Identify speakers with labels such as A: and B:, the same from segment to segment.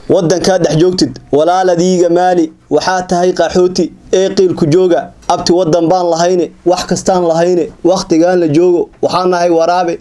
A: wadankaa dhex joogtid walaaladiiga maali waxaa tahay qaxooti ee qiilku jooga abti wadan baan lahayne wax kastaan lahayne wakhtigaan la joogo waxaa nahay waraabe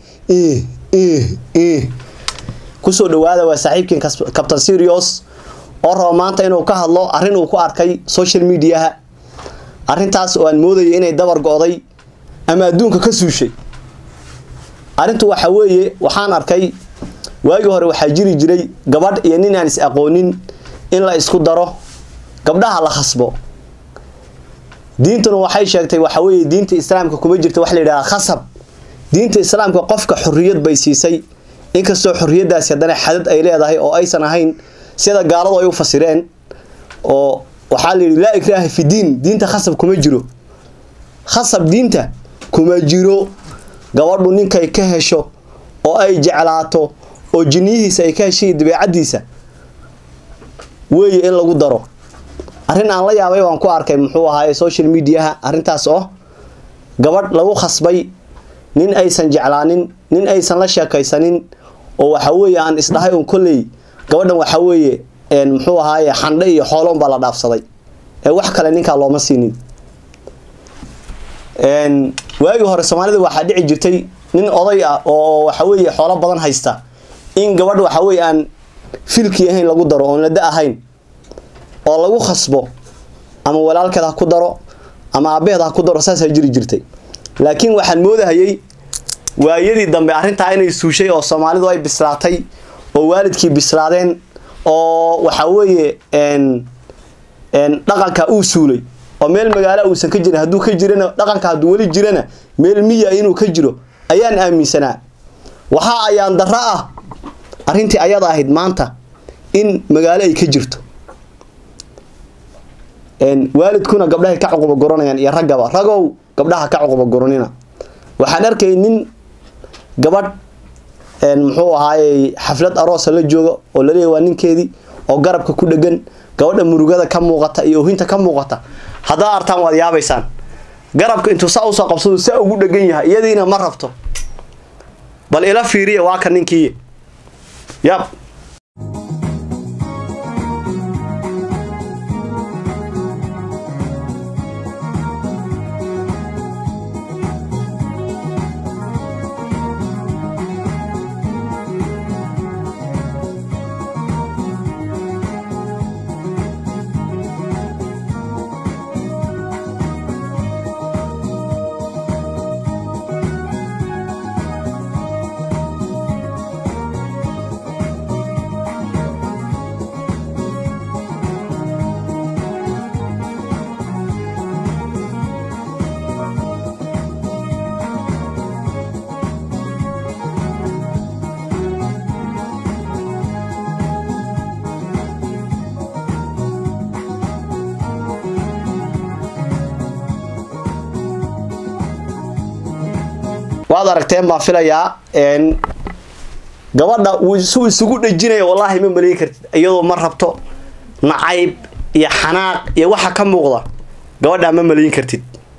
A: kusoo dhawaada waa saaxiibkiin captain serios oo raba maanta inuu ka hadlo arrin uu ku arkay social mediaha arrintaas oo aan moodayay inay dabar go-day ama adduunka ka suushay arrintu waxa weeye waxaan arkay waagii hore waxaa jiri jiray gabadh iyo nin aan is aqoonin in la isku daro gabdhaha la khasbo diintuna waxay sheegtay waxa weeye diinta islaamka kuma jirta wax la yidhahda khasab diinta islaamka qofka xorriyad bay siisay inkastoo xorriyadaasi haddana xadad ay leedahay oo aysan ahayn sida gaaladu ay u fasireen oo waxaa la yidhi laa ikraaha fi diin diinta khasab kuma jiro khasab diinta kuma jiro gabadhu ninkay ka hesho oo ay jeclaato oo jiniyihiisa ay ka heshay dabeecadiisa weeye in lagu daro arrin aan la yaabay baan ku arkay muxuu ahaaye social mediaha arrintaas oo gabadh lagu khasbay nin aysan jeclaanin nin aysan la sheekaysanin oo waxa weeye aan isdhahay un kolley gabadhan waxa weeye muxuu ahaaye xandhe iyo xooloon baa la dhaafsaday ee wax kale ninkaa looma siinin waagii hore soomaalida waxaa dhici jirtay nin oday ah oo waxa weeye xoolo badan haysta in gabadh waxa weeye aan filkii ahayn lagu daro oon lada ahayn oo lagu khasbo ama walaalkeed ha ku daro ama aabaheed ha ku daro saasaa jiri jirtay laakiin waxaan moodahayay waayadii dambe arrintaa inay suushay oo soomaalidu ay bislaatay oo waalidkii bislaadeen oo waxa weeye dhaqanka uu suulay oo meel magaalo uusan ka jirin hadduu ka jirana dhaqanka hadduu weli jirana meel miya inuu ka jiro ayaan aaminsanaa waxaa ayaan darro ah arrintii ayada ahayd maanta in magaalo ay ka jirto waalidkuna gabdhahay ka cuquba goranayaan iyo raggaba ragow gabdhaha ka cuquba goranina waxaan arkay nin gabadh muxuu ahaayey xaflad aroosa la jooga oo laleeyahy waa ninkeedii oo garabka ku dhegan gabadha murugada ka muuqata iyo ohinta ka muuqata haddaad artaan waad yaabaysaan garabka intuu saa usoo qabsado saa ugu dhegan yahay iyadiina ma rabto bal ila fiiriya waa ka ninkii yab waad aragteen baan filayaa gabadha suu isugu dhejinaya wallaahi ma maleyn kartid iyadoo ma rabto nacayb iyo xanaaq iyo waxa ka muuqda gabadhaa ma maleyn kartid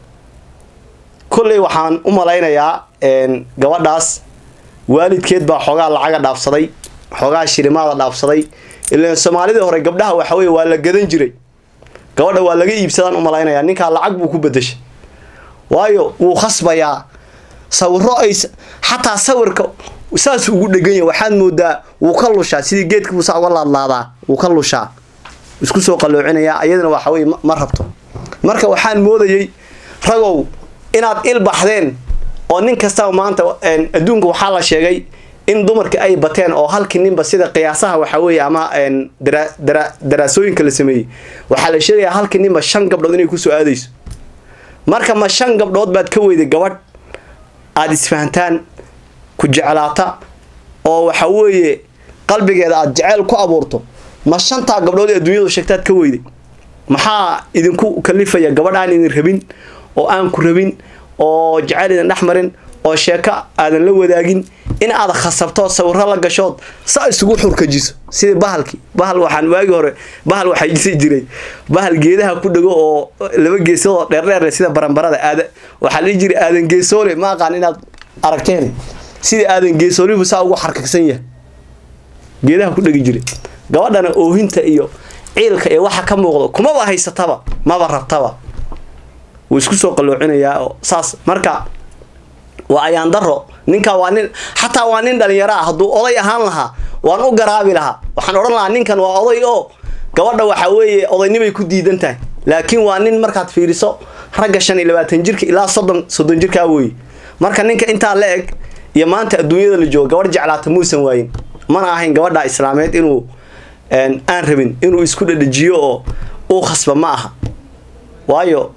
A: kolley waxaan u malaynayaa gabadhaas waalidkeed baa xoogaa lacaga dhaafsaday xoogaa shilimaada dhaafsaday ilaan soomaalidii hore gabdhaha waxa weye waa la gadan jiray gabadha waa laga iibsadaan u malaynayaa ninkaa lacag buu ku bedeshay waayo wuu khasbayaa sawiro ay xataa sawirka saas ugu dhegan yahay waxaad moodaa wuu ka lushaa sidii geedka buu saa uga laadlaadaa wuu ka lushaa isku soo qalloocinayaa ayadana waxa weye ma rabto marka waxaan moodayay ragow inaad il baxdeen oo nin kastaba maanta adduunka waxaa la sheegay in dumarka ay bateen oo halkii ninba sida qiyaasaha waxa weeye ama daraasooyinka la sameeyey waxaa la sheegayaa halkii ninba shan gabdhood inay kusoo aadayso marka ma shan gabdhood baad ka weyday gabadh aada isfahantaan ku jeclaata oo waxa weeye qalbigeeda aada jeceyl ku abuurto ma shantaa gabdhood ee adduunyadu sheegtaad ka weyday maxaa idinku kalifaya gabadh aan idin rabin oo aan ku rabin oo jeceyl idin dhex marin oo sheeko aadan la wadaagin in aad khasabto sawiro la gashood saa isugu xurkajiso sidii bahalkii bahal waxaan waagi hore bahal waxaa jisi jiray bahal geedaha ku dhego oo laba geesoodoo dheerdheer sida baranbarada aada waxaa la dhihi jiray aadan geesoole ma aqaan inaad aragteen sidii aadan geesoolihu saa ugu xarkagsan yahay geedaha ku dhegi jiray gabadhana oohinta iyo ciilka iyo waxa ka muuqdo kumaba haysataba maba rabtaba wuu isku soo qalloocinayaa oo saas marka waa ayaan daro ninka waa nin xataa waa nin dhalinyaro ah hadduu oday ahaan lahaa waan u garaabi lahaa waxaan odhan lahaa ninkan waa oday oo gabadha waxa weeye odaynibay ku diidan tahay laakiin waa nin markaad fiiriso ragga shan iyo labaatan jirka ilaa soddon soddon jirkaa weye marka ninka intaa la eg iyo maanta adduunyada la joogo gabadh jeclaata muusan waayin mana ahayn gabadha islaameed inuu aan rabin inuu isku dhadhajiyo oo uu khasba ma aha waayo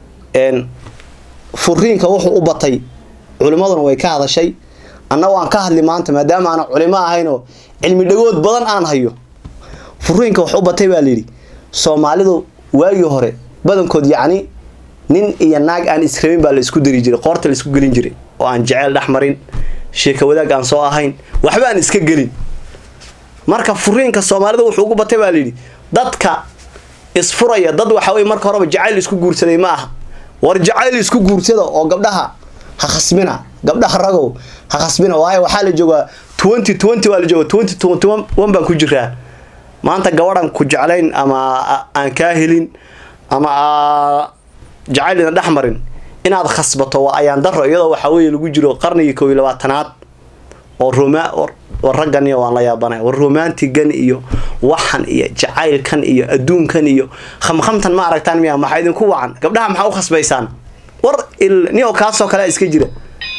A: furiinka wuxuu u batay culimmaduna way ka hadashay anna waan ka hadli maanta maadaama aana culimo ahaynoo cilmi dhagood badan aan hayo furiinka wax u batay baa layidhi soomaalidu waagii hore badankood yacni nin iyo naag aan israbin baa la isku dari jiray qoorta la isku gelin jiray oo aan jeceyl dhex marin sheeka wadaag aan soo ahayn waxba aan iska gelin marka furiinka soomaalida wuxuu ugu batay baa layidhi dadka isfuraya dad waxa weye marka horeba jacayl isku guursaday ma aha war jacayl isku guursada oo gabdhaha ha khasbina gabdhaha ragow ha khasbina waayo waxaa la joogaa twenty twenty waa la jooga twenty twenty one baan ku jiraa maanta gabadhan ku jeclayn ama aan kaa helin ama jacayl ina dhex marin inaad khasbato waa ayaan daro iyadoo waxaa weeye lagu jiro qarnigii kow iyo labaatanaad oo roma war raggan iyo waan la yaabanay war romantigan iyo waxan iyo jacaylkan iyo adduunkan iyo khamkhamtan ma aragtaan miya maxaa idinku wacan gabdhaha maxaa u khasbaysaan war nio kaasoo kale iska jira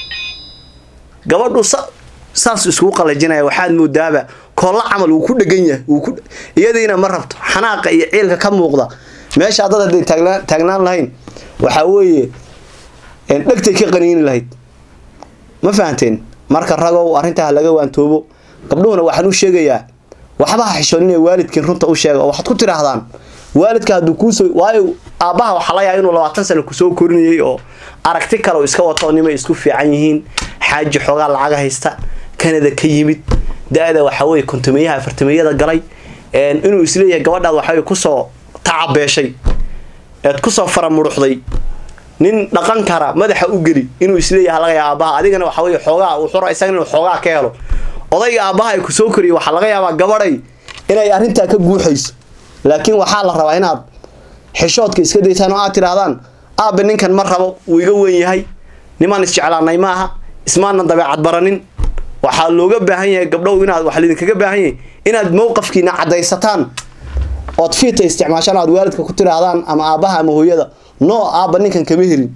A: gabadhu saas iskugu qalajinaya waxaad moodaaba koolla camal wuu ku dhegan yahay wuu iyadiina ma rabto xanaaqa iyo ciilka ka muuqda meesha dad hadday taagnaan taagnaan lahayn waxaa weeye dhegtay ka qaniini lahayd ma fahanteen marka ragow arrintaa laga waantoobo gabdhuhuna waxaan u sheegayaa waxba ha xishoonin waalidkiin runta u sheega oo waxaad ku tidhaahdaan waalidka hadduu kuusoo waayo aabbaha waxaa laga yaaba inuu labaatan sano kusoo korinayay oo aragti kale oo iska wato nimay isku fiican yihiin xaaji xoogaa lacaga haysta kanada ka yimid da-da waxaa weye kontomeyaha afartameyada galay inuu isleeyahay gabadhaad waxaweye kusoo tacabeeshay eed kusoo faramuruxday nin dhaqan kara madaxa u geli inuu isleeyaha laga yaaba aabaha adigana waxa weye xoogaa uu xura isaga inuu xoogaa ka helo odayga aabaha ay kusoo koriyay waxaa laga yaabaa gabadhay inay arrintaa ka guuxayso laakiin waxaa la rabaa inaad xishoodka iska daysaan oo aad tidhaahdaan aabe ninkan ma rabo wuu iga weyn yahay nimaan isjeclaanay ma aha ismaanan dabeecad baranin waxaa looga baahan yahay gabdhow inaad waxa lidinkaga baahan yahay inaad mowqafkiina caddaysataan ood fiita isticmaashaan aad waalidka ku tidhaahdaan ama aabbaha ama hooyada no aabba ninkan kama helin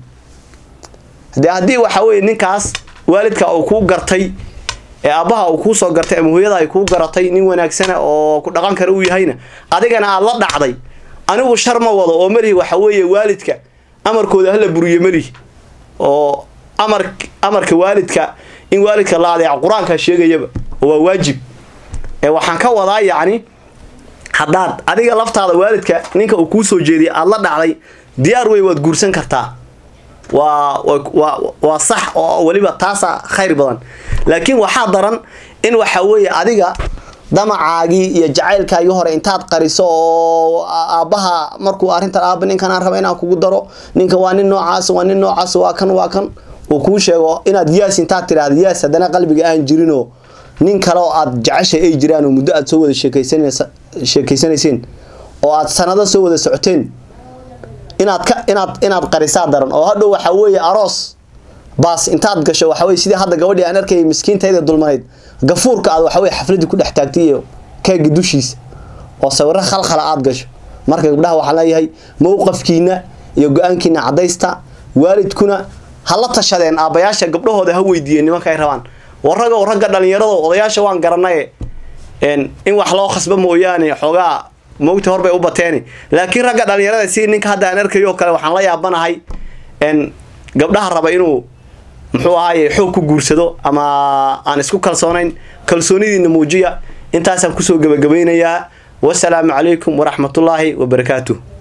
A: de haddii waxa weye ninkaas waalidka uu kuu gartay ee aabbaha uu kuusoo gartay ama hooyada ay kuu garatay nin wanaagsana oo ku dhaqan kara uu yahayna adigana aad la dhacday anigu shar ma wado oo malihi waxa weeye waalidka amarkooda hala buriyo malihi oo amar amarka waalidka in waalidka la adeeco qur-aanka sheegayaba oo waa waajib ee waxaan ka wadaa yacni haddaad adiga laftaada waalidka ninka uu kuu soo jeediyay aada la dhacday diyaar wey waad guursan kartaa waa waa waa sax oo weliba taasaa khayr badan laakiin waxaa daran in waxa weeye adiga damacaagii iyo jacaylkaagii hore intaad qariso oo aabbaha markuu arrintan aabba ninkan aan raba inaan kugu daro ninka waa nin noocaas waa nin noocaas waa kan waa kan uu kuu sheego inaad yaas intaad tidhaahda yaas haddana qalbiga aan jirinoo nin kale oo aad jeceshay ay jiraan oo muddo aad soo wada sheekaysanaysa sheekaysanayseen oo aad sanado soo wada socoteen inaad ka inaad inaad qarisaa daran oo hadhow waxaa weeye aroos baas intaad gasho waxa weye sidii hadda gabadhii aan arkayay miskiintayda dulmanayd gafuurka aad waxa weye xafladii ku dhex taagtay iyo keega dushiisa oo sawiro khalkhala aad gasho marka gabdhaha waxaan leeyahay mowqafkiina iyo go-aankiina caddaysta waalidkuna ha la tashadeen aabbayaasha gabdhahooda ha weydiiyeen nimanka ay rabaan waragow ragga dhallinyarado odayaasha waan garanaye in wax loo khasba mooyaane xoogaa moogta horbay u bateen laakiin ragga dhallinyarada si ninka hadda aan arkayo oo kale waxaan la yaabanahay gabdhaha raba inuu muxuu ahaaye xoog ku guursado ama aan isku kalsoonayn kalsoonidiina muujiya intaasaan kusoo gebagabaynayaa wasalaamu calaykum waraxmatullaahi wabarakaatuh